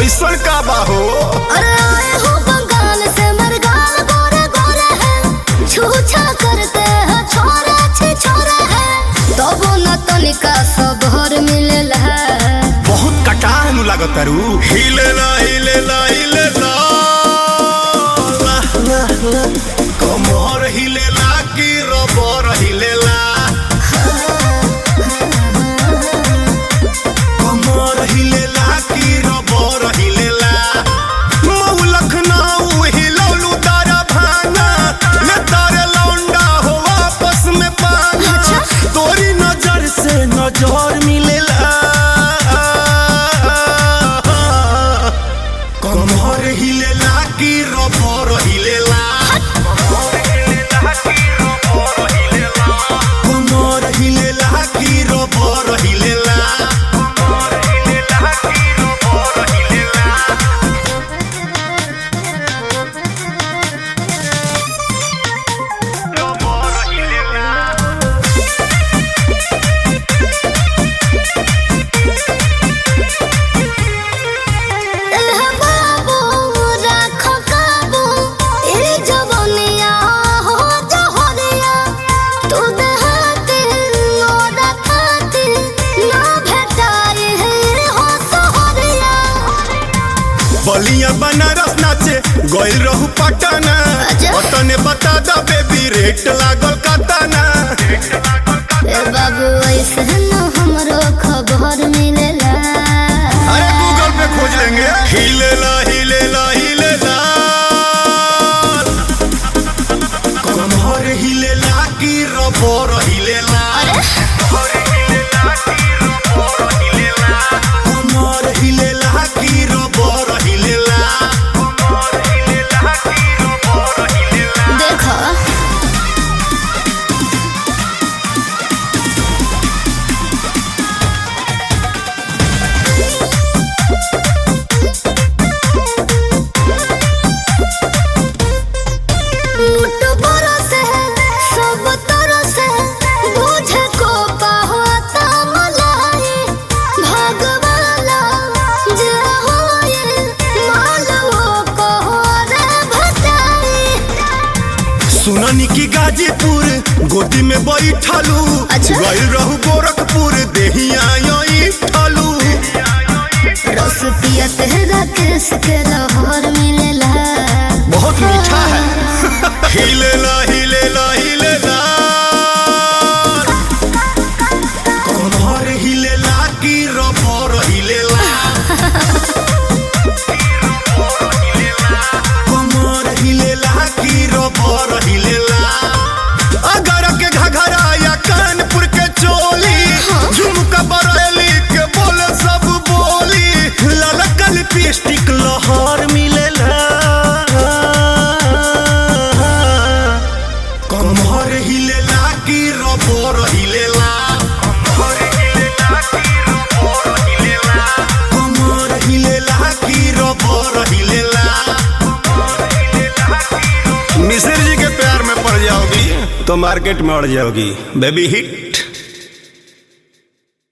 ऐसन का बा हो अरे आए हो बंगाल से मरगाल गोरे गोरे हैं छूछा करते हैं छोरे छे छोरे हैं तबो न तनिका सबहर मिलेला बहुत कटाह नु लागत रू हिलेला हिलेला हिलेला ला, ला, ला। कमर हिलेला की रबर हिलेला कमर हिलेला की रबर हिलेला मऊ लखनऊ हिलौलू तारा भाना ले तारे लौंडा हो आपस में पाना अच्छा। तोरी नजर से नजर मिलेला कमर हिलेला की रबर हिलेला कमर हिलेला की रबर हिलेला एह बाबू राखो काबू ए जवनिया हो जहरिया तू देहाती मोरा खाती ना भेटाई है हो सहरिया बलिया बनारस नाचे गइल रहू पटना अच्छा। पटने बता द बेबी रेट लागल कतना ए बाबू ऐसे न हमरो खबर मिलेला अरे गूगल पे खोज लेंगे हिलेला हिलेला हिलेला कमर हिलेला की रबर हिलेला कमर हिलेला की रबर हिलेला देखो मुठ बरस है सब तरस है बुझे को पाहता मलाई भगवाला जे होए मालवो को रे भटाई सुननी की गाजीपुर गोदी में बैठलू अच्छा। गइल रहू गोरखपुर देहिया यही ठलू रस पिया तेरा केस के लहर मिलेला बहुत मीठा है हिलेला हिलेला हिलेला कमर हिलेला की रबर हिलेला कमर हिलेला की रबर हिलेला अगर के घघरा या कानपुर के चोली झुमका बरेली के बोले सब बोली ललका लिपस्टिक लहर मिलेला कमर हिलेला की रबर हिलेला कमर हिलेला की रबर हिलेला मिश्र जी के प्यार में पड़ जाओगी तो मार्केट में अड़ जाओगी बेबी हिट